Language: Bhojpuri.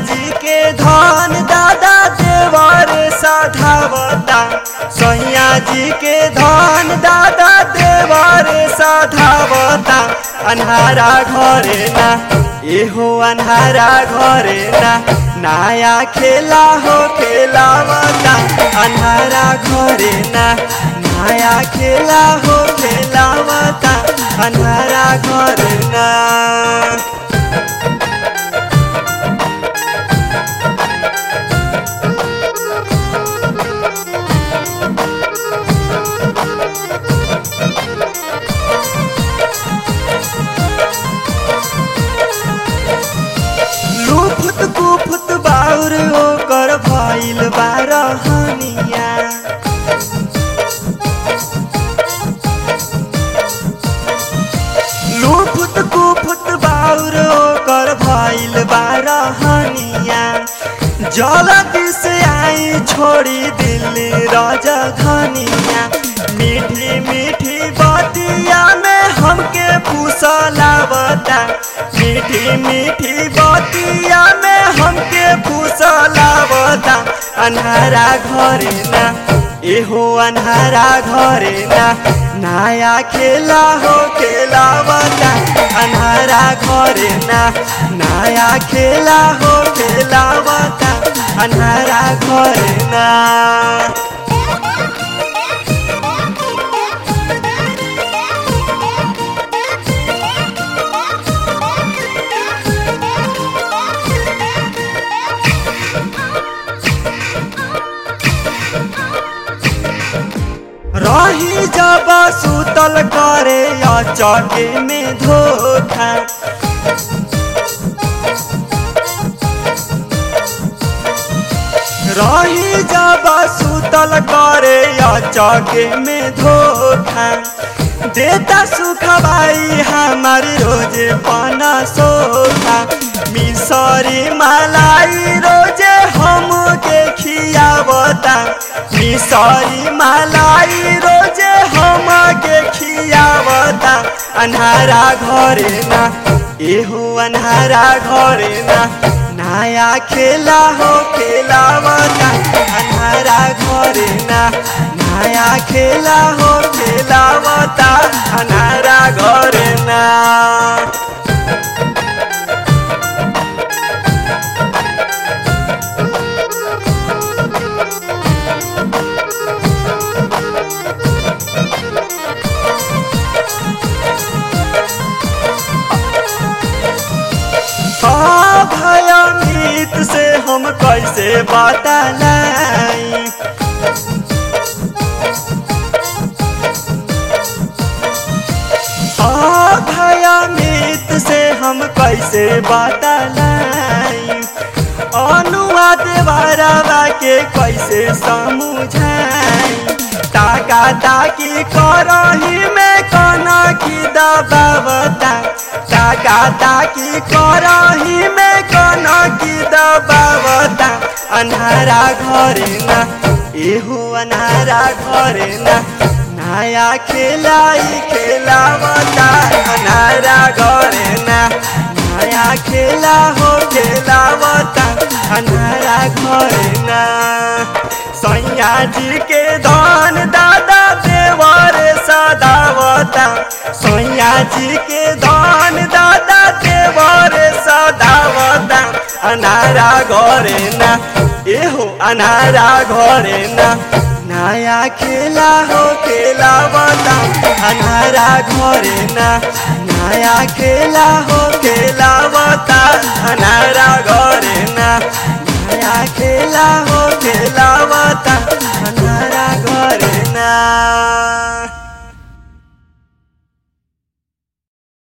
जी के धन दादा देवर साधावता सैया जी के धन दादा देवर साधावता अन्हारा घरे ना एहो अन्हारा घरे ना नया खेला हो खेलावता अन्हारा घरे ना नया खेला हो खेलावता अन्हारा घरे ना लुफुत कुफुत बाउर ओकर भइल बारहनिया लुफुत कुफुत बाउर ओकर भइल बारहनिया जल्दी से आई छोड़ी दिल्ली राजधानिया मीठी मीठी बतिया में हमके फुसलावता मीठी मीठी बतिया में हमके फुसलावता अन्हारा घरे ना एहो अन्हारा घरे ना नया खेला हो खेलावता अन्हारा घरे ना नया खेला हो खेलावता अन्हारा घरे ना रही जब सुतल करे या चके में धोखा रही जब सुतल करे या चके में धोखा देता सुखबाई हमार रोज पाना सोखा मिसरी मलाई रोजे हम के खियावता मिसरी मलाई रोजे हम के खियावता अन्हारा घरे ना एहो अन्हारा घरे ना नया खेला हो खेलावता अन्हारा घरे ना नया खेला हो खेलावता अन्हारा घरे ना हाँ भयमीत से हम कैसे बतलाई हाँ भयमीत से हम कैसे बतलाई अनुवाद बारवा के कैसे समझाई ताका ताकी करही में कना की दबावता ताका ताकी करही में कना की दबावता अन्हारा घरे ना एहो अन्हारा घरे ना नया खेलाई खेलावता अन्हारा घरे ना नया खेला हो खेलावता अन्हारा घरे ना सैया जी के धन दादा देवर सदावता सैया जी के धन दादा देवर सदावता अनारा घरे ना एहो अनारा घरे ना नया खेला हो खेलावता अनारा घरे ना नया खेला हो खेलावता अनारा घरे ना नया खेला हो खेलावता अनारा घरे